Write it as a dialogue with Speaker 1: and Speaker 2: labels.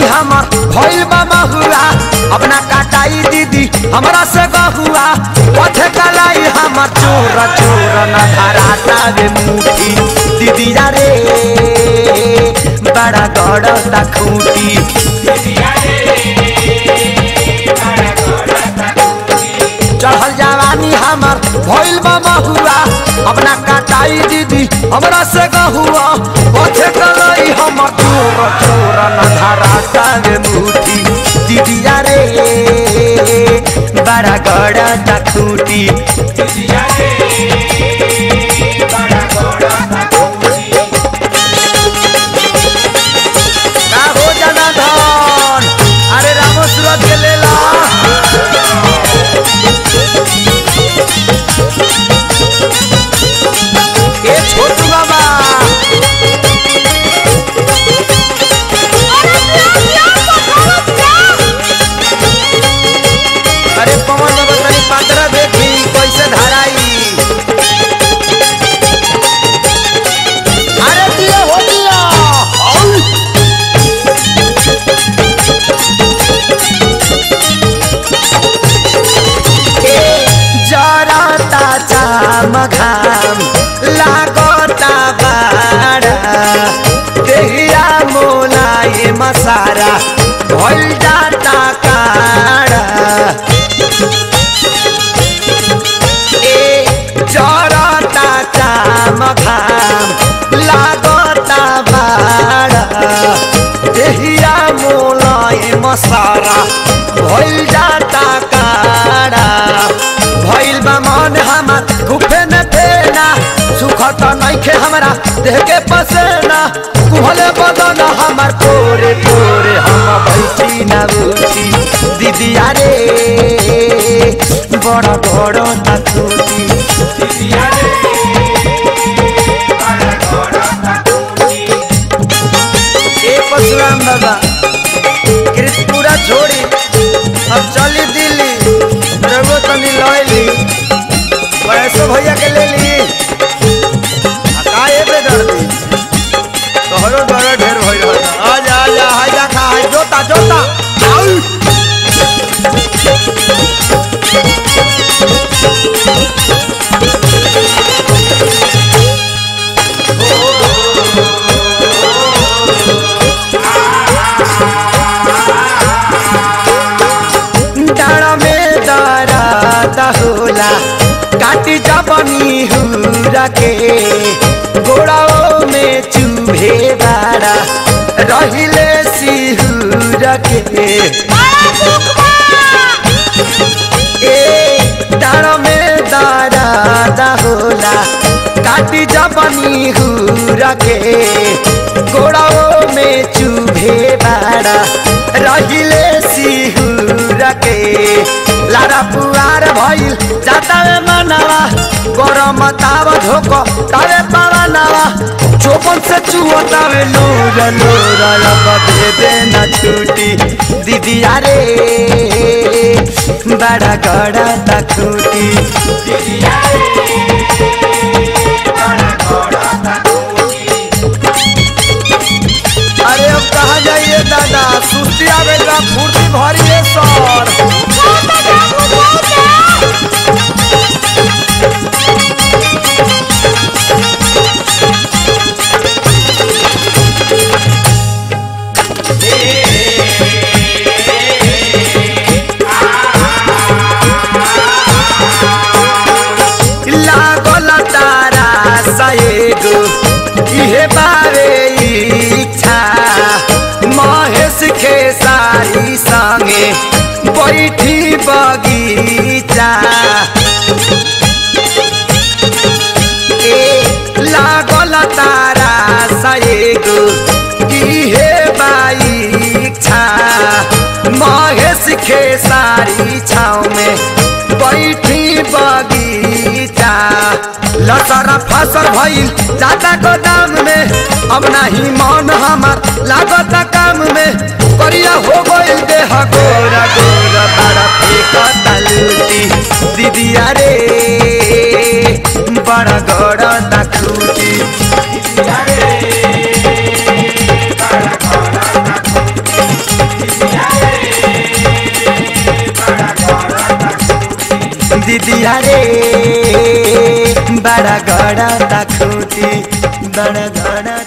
Speaker 1: हमर भइल बा महुआ अपना काटाई दीदी हमरा से गहुआ पथे कलाई हमर चोर चोर न धराता रे मुठी दीदी रे बड़ा गड़ता खूटी चढ़ल जवानी हमर भइल बा महुआ अपना काटाई दीदी हमरा से गहुआ पथे कलाई हमर चोर चोर न धराता रे मुठी दीदी रे बड़ा गड़ता खूटी का हो जाना धन अरे रामो सूरत के लेला ए छोटू बाबा अरे पवन बाबा तनी पात्र देखी कैसे धराई अरे दिया हो दिया औ! जरता चाम घाम लागता बाड़ा देहिया मोलाए मसारा भइल जाता काड़ा ए जरता चाम घाम लागता बाड़ा देहिया मोलाए मसारा भइल जाता काड़ा भइल बा मन हमर घुफे न देना सुख त नइखे हमरा देह के पसेना कुहले बदन हमर तोरे तोरे हम बैठी ना उठी दीदी रे बड़ बड़ तकूती ए परशुराम बाबा कृतपुरा छोड़ी अब चली दिल्ली रघु तनी लैली वैसो भैया के ले ली आ का ए बे दर्दी तोहरो दर्द ढेर भइल रहता आजा आजा हाजा खा हाय जोता जोता आउ डाँडा में दराता होला काटी जबनी हुरा के गोड़ाओ में चूहे बाड़ा रहिले सिहुर के ए डाँडा में दराता होला काटी जबनी हुरा के गोड़ाओ में चूहे बाड़ा रहिले सिहुर के लारा पुआर भइल जाता में मनवा गरम ताव धोको तावे पावनवा चोपन से चुवतावे नूर नूर अब दे देना छूटी दीदी रे बड़ा गड़ा तखूटी अरे अब कहा जाइए दादा सुस्ती आवेगा फुर्ती भरिए सर लागल तारा सएगो इहे बारे इच्छा महेश के सारी संगे बैठी बगीचा ए लागल तारा सएगो इहे बाइच्छा महेश के सारी छाव में बैठी बगीचा लसर फसल भइल जाता गोदाम में अब नाही मन हमार लागत काम में करिया हो गइल देह गोरा गोरा बड़ा फेंकता लूटी दीदिया रे बड़ा गड़ा खूटी दीदिया रे बड़ा गड़ा तखूती बड़ा गड़ा